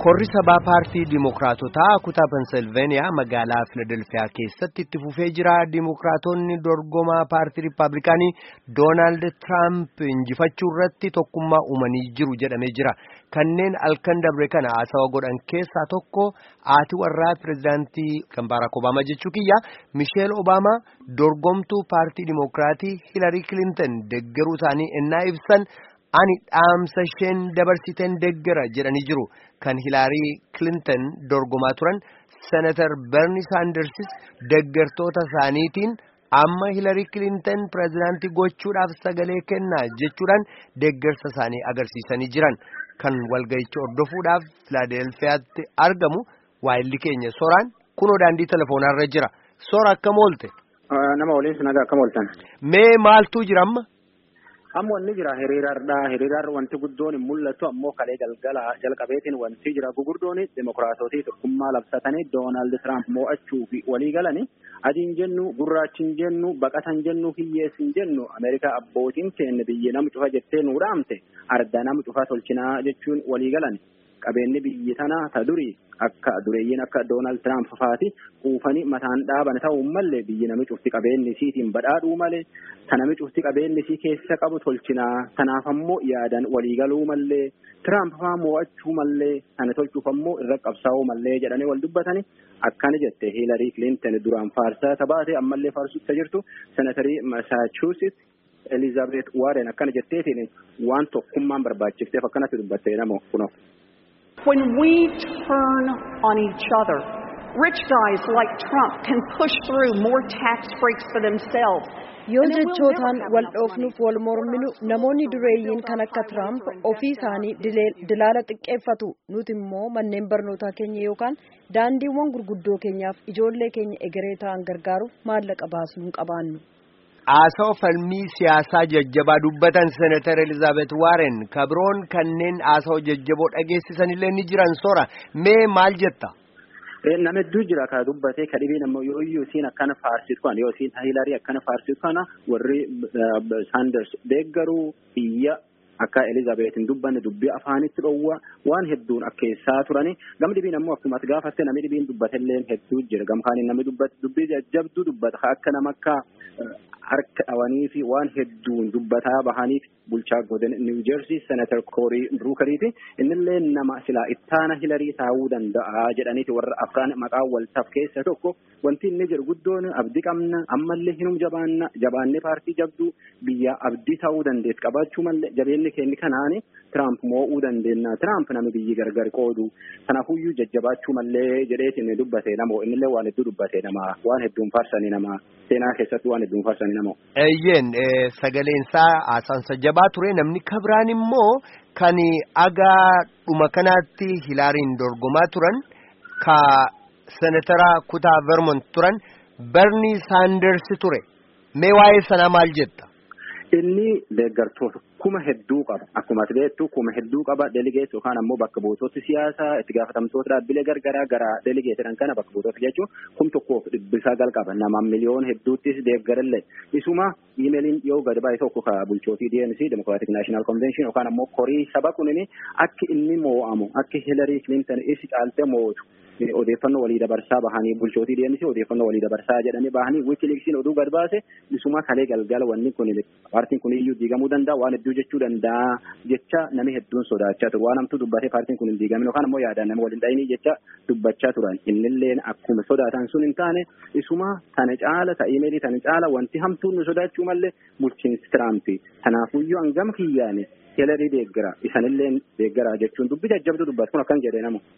Korri sabaa paartii Dimookiraatotaa kutaa Pensilveeniyaa magaalaa Filadelfiyaa keessatti itti fufee jira. Dimookiraatonni dorgomaa paartii Rippaabilikaanii Doonaald Tiraamp injifachuu irratti tokkummaa uumanii jiru jedhamee jira. Kanneen halkan dabre kana haasawa godhan keessaa tokko haati warraa pirezidaantii kan Baaraak Obaamaa jechuu kiyya Misheel Obaamaa dorgomtuu paartii Dimookiraatii Hilarii Kilinton deggeruu isaanii ennaa ibsan. ani dhaamsa isheen dabarsiten deggera jedhanii jiru kan hilaarii kilinton dorgomaa turan senatar berni saandersis deggertoota isaaniitiin amma hilarii kilinton pirezidaantii gochuudhaaf sagalee kennaa jechuudhaan deggersa isaanii agarsiisanii jiran kan walga'icha hordofuudhaaf filaadelfiyaatti argamu waayilli keenya soraan kunoo daandii telefoonarra jira sora akkam oolte. nama waliin sinagaa akkam ooltan. mee maaltu jira amma. amma wanni jira hiriirarra hiriirarra wanti guddoon hin mul'atu ammoo kalee galgala jalqabeetiin wanti jira gugurdoon demokiraatotii tokkummaa labsatanii doonaald tiraamp mo'achuu fi walii galanii adiin jennu gurraachin jennu baqatan jennu hiyyeessin jennu ameerikaa abbootiin keenya biyya nama cufa jettee nuu dhaamte arda nama cufa tolchinaa jechuun walii galan qabeenyi biyyi tanaa ta durii akka dureeyyiin akka doonaald tiraamp faati quufanii mataan dhaaban ta'uu malee biyyi nami cufti qabeenyi isiitiin badhaadhuu malee ta nami cufti qabeenyi isii keessa qabu tolchinaa tanaaf ammoo yaadan waliigaluu malee tiraamp faa mo'achuu malee kana tolchuuf ammoo irra qabsaa'uu malee jedhanii wal dubbatanii akkana jette hiilarii kilinton duraan faarsaa tabaate ammallee faarsutti jirtu senatarii masaachuusit elizaabeet waaren akkana jetteetiin waan tokkummaan barbaachifteef akkanatti dubbatte nama kunoo. When we turn on each other, rich guys like Trump can push through more tax breaks for themselves. yoo jechootaan wal dhoofnuuf wal morminu namoonni dureeyyiin kan akka Tiraamp ofii isaanii dilaala xiqqeeffatu nuti immoo manneen barnootaa keenya yookaan daandiiwwan gurguddoo keenyaaf ijoollee keenya egeree ta'an gargaaruuf maallaqa baasnu hin qabaannu. Haasawa falmii siyaasaa jajjabaa dubbatan Senatar Elizaabeet Waaren kabroon kanneen haasawa jajjaboo dhageessisanillee ni jiran sora mee maal jetta? nama hedduu jira ka dubbatee ka dhibeen ammoo yoo iyyuu isiin akkana faarsitu kana yoo isiin hilarii akkana faarsitu kana warri saanders deeggaruu biyya akka elizaabeetin dubbanne dubbii afaanitti dhowwa waan hedduun akkeessaa turani gam dhibiin ammoo akkuma gaafatte namni dhibiin dubbatellee hedduu jira gam kaaniin namni dubbii jajjabduu dubbata akka nama akka harka dhawanii fi waan hedduun dubbataa bahaniif bulchaa godin niw jeersii senatar koorii bruukariiti innillee nama silaa ittaana hilarii taa'uu danda'a jedhaniiti warra afraan maqaa waltaaf keessa tokko wanti inni jedhu guddoon abdii qabna ammallee hinum jabaanna jabaannee paartii jabduu biyya abdii ta'uu dandeessu qabaachuu malee jabeenni keenya kanaani tiraamp moo'uu dandeenya tiraamp nama biyyi gargar qoodu kanaafuyyuu jajjabaachuu malee jedheetiin dubbate namoo innillee waan hedduu dubbate nama waan hedduun faarsanii nama seenaa keessatti waan hedduun faarsanii namoo. Eeyyeen sagaleensaa haasaansa jabaa ture namni kabiraan immoo kan agaa dhuma kanaatti hilaariin dorgomaa turan ka senatara kutaa vermont turan berni saanders ture mee waa'ee sanaa maal jetta. Inni deeggartoota kuma hedduu qaba akkuma ati beektu kuma hedduu qaba delegeet yookaan ammoo bakka buutota siyaasaa itti gaafatamtoota dhaabbilee gargaraa gara delegeetidhaan kana bakka buutota jechuun kum tokkoof dhibbisaa gal qaba nama miliyoon hedduuttis deeggarallee isuma iimeeliin yoo gadi baay'ee tokko ka bulchootii DNC Democratic National Convention yookaan ammoo korii saba kunini akka inni moo'amu akka Hillary Clinton isi caaltee moo'atu odeeffannoo walii dabarsaa bahanii bulchootii DNC odeeffannoo walii dabarsaa jedhanii bahanii wikileeksiin oduu gad baase isuma kalee galgala wanni kun paartiin kun iyyuu diigamuu danda'a waan hedduu jechuu danda'a jecha namni hedduun sodaachaa turu waan hamtuu dubbatee paartiin kun hin diigamin yookaan ammoo yaadaan nama waliin dhayinii jecha dubbachaa turan innilleen akkuma sodaatan sun hin taane isuma tana caala ta imeelii tana caala wanti hamtuun nu sodaachuu malee bulchiinsi tiraampi kanaafuyyuu hangam kiyyaane helerii deeggara isanillee deeggara jechuun dubbi jajjabdu dubbatu kun akkan jedhee namu.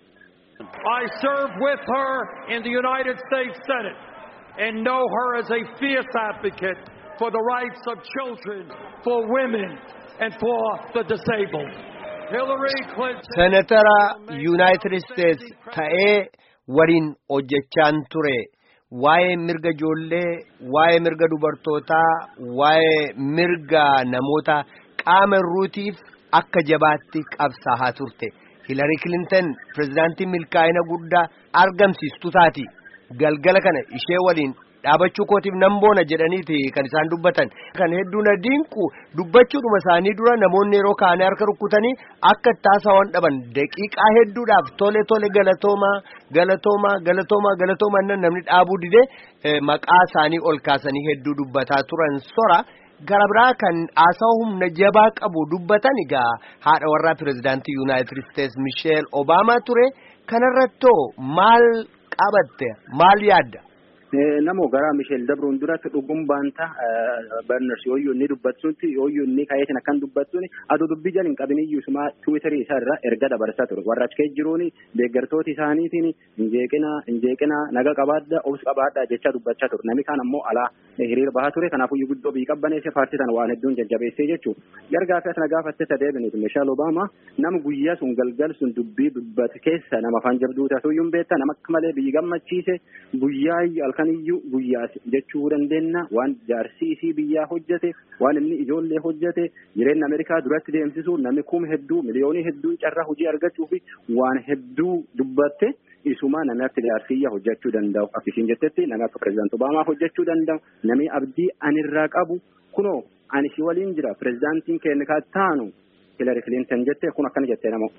I served with her in the United States Senate and know her as a fierce advocate for the rights of children, for women, and for the disabled. Hillary Clinton. Senatara United States ta'ee waliin hojjechaan ture. Waa'ee mirga ijoollee, waa'ee mirga dubartootaa, waa'ee mirga namoota qaama irruutiif akka jabaatti qabsaa'aa turte. Hillary Clinton pirezidaantii milkaa'ina guddaa argamsiistu taati. Galgala kana ishee waliin dhaabachuu kootiif nan boona jedhaniiti kan isaan dubbatan kan hedduu na dinqu dubbachuudhuma isaanii dura namoonni yeroo kaanii harka rukkutanii akka taasawan dhaban daqiiqaa hedduudhaaf tole tole galatoomaa galatoomaa galatoomaa galatoomaa nan namni dhaabuu didee maqaa isaanii ol kaasanii hedduu dubbataa turan sora. gara biraa kan haasawa humna jabaa qabu dubbatan egaa haadha warraa pirezidaantii yuunaayitid isteetsi misheel obaamaa ture kanarrattoo maal qabatte maal yaadda. Namoo gara Misheel Dabruun duratti dhuguun baanta Barners yooyyuu inni dubbattuutti yooyyuu inni kayeetin akkan dubbattuuni aduu dubbii jala hin qabin iyyuu suma tiwiitarii isaa irraa erga dabarsaa ture warra achi keessa jiruuni deeggartooti isaaniitiin injeeqina injeeqina naga qabaadda obsi qabaadda jechaa dubbachaa ture namni kaan ammoo alaa hiriira bahaa ture kanaafuu guddoo biyyi qabbaneesse paartii sana waan hedduun jajjabeessee jechuu gargaa fi asna gaafatte sadeebiniiti Misheel Obaamaa nama guyyaa sun galgal sun dubbii dubbate keessa nama afaan jabduu taatuyyuu hin beekta nama akka malee biyyi gammachiise guyyaa halkaniyyuu guyyaa jechuu dandeenya waan jaarsi isii biyyaa hojjete waan inni ijoollee hojjete jireenya Ameerikaa duratti deemsisu namni kuma hedduu miliyoonii hedduu carraa hojii argachuu fi waan hedduu dubbatte isuma namni akka jaarsiyyaa hojjechuu danda'u akka isiin jettetti namni akka pirezidaanti Obaamaa hojjechuu danda'u namni abdii anirraa qabu kunoo ani si waliin jira pirezidaantiin keenya kan taanu Hillary Clinton jette kun akkana jettee namoo.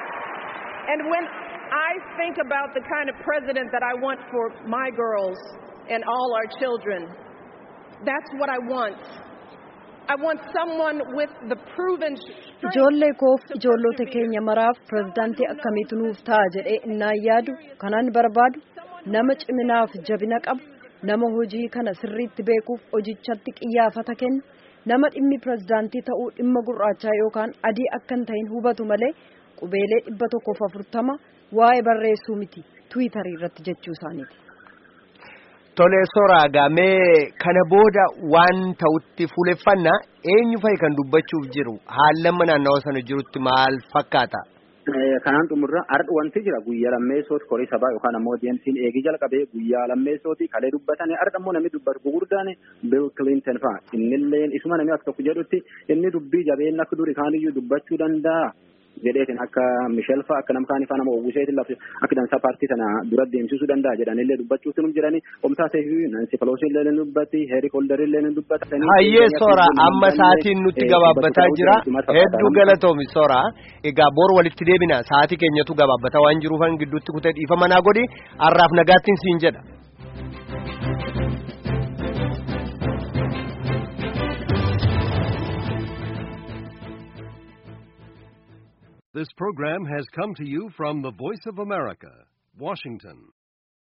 And when I think about the kind of president that I want for my girls and all our children, that's what I want. I want someone with the proven Ijoollee koof ijoollota keenya maraaf pirezidaantii akkamiitu nuuf ta'a jedhee innaan yaadu kanaan barbaadu nama ciminaaf jabina qabu nama hojii kana sirriitti beekuuf hojichatti qiyyaafata kennu nama dhimmi pirezidaantii ta'uu dhimma gurraachaa yookaan adii akka hin ta'in hubatu malee qubeelee dhibba tokkoof afurtama waa'ee barreessuu miti tiwiitarii irratti jechuu isaaniiti. Tolee soraa gamee kana booda waan ta'utti fuuleffannaa eenyu fa'i kan dubbachuuf jiru haallamma naannawa sana jirutti maal fakkaata. Kanaan xumurra har'a wanti jira guyyaa lammeessooti korii sabaa yookaan ammoo deemsiin eegii jalqabee guyyaa lammeessooti kalee dubbatanii har'a ammoo namni dubbatu gurguddaan Bill Clinton fa'a innilleen isuma namni akka tokko jedhutti inni dubbii jabeen akka duri kaaniyyuu dubbachuu danda'a. jedheetin akka Misheel fa'a akka namkaan ifaa nama oguseetiin lafti akka dansaa paartii sana dura deemsisuu danda'a jedhanillee dubbachuutu num jedhani omtaa ta'e Nansi Pelosi illee ni dubbatti Heeri Kolder illee ni dubbata. Hayyee soora amma sa'aatiin nutti gabaabbataa jira hedduu galatoomi soora egaa bor walitti deebina sa'aatii keenyatu gabaabbataa waan jiruufan gidduutti kutee dhiifa manaa godhi har'aaf nagaattiin siin jedha. This program has come to you from the Voice of America, Washington.